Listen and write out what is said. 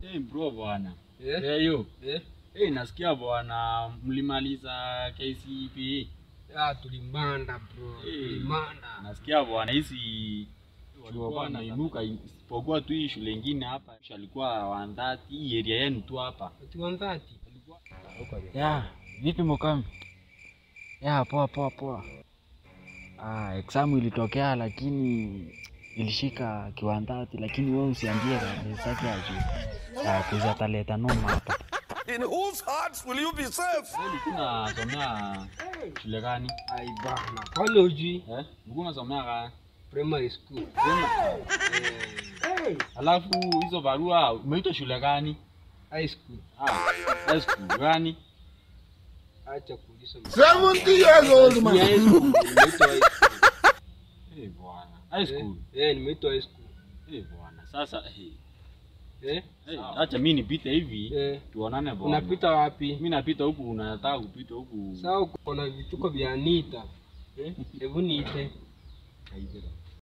Hey bro bwana. Eh? Hey yo. Eh? Hey nasikia bwana mlimaliza KCPE. Ah, tulimanda bro. Eh. Tulimanda. Nasikia bwana hizi walikuwa wanainuka isipokuwa tu hii shule ingine hapa alikuwa wandati hii area yenu tu hapa. Ati 130. Ya, vipi Mukami? Ya, poa poa poa. Ah, exam ilitokea lakini ilishika kiwandati, lakini wewe usiambie kabisa juu. Ah, kuza taleta noma hapa. In whose hearts will you be safe? Wewe ulikuwa unasomea shule gani? Ai bana. Kwani hujui Eh? Ulikuwa unasomea gani? primary school? Alafu hizo barua umeitwa shule gani? High school. Ah, high school gani? Acha kuuliza. 70 years old Ni high school. Nimeitwa high school. Eh bwana. High school. Eh, nimeitwa high school. Eh bwana. Sasa eh Eh? eh, acha mimi nipite hivi Eh. tuonane bwana. Unapita wapi? Mimi napita huku unataka kupita huku. Sawa, uko na vituko vya Anita. Eh? Hebu niite. Kaizera.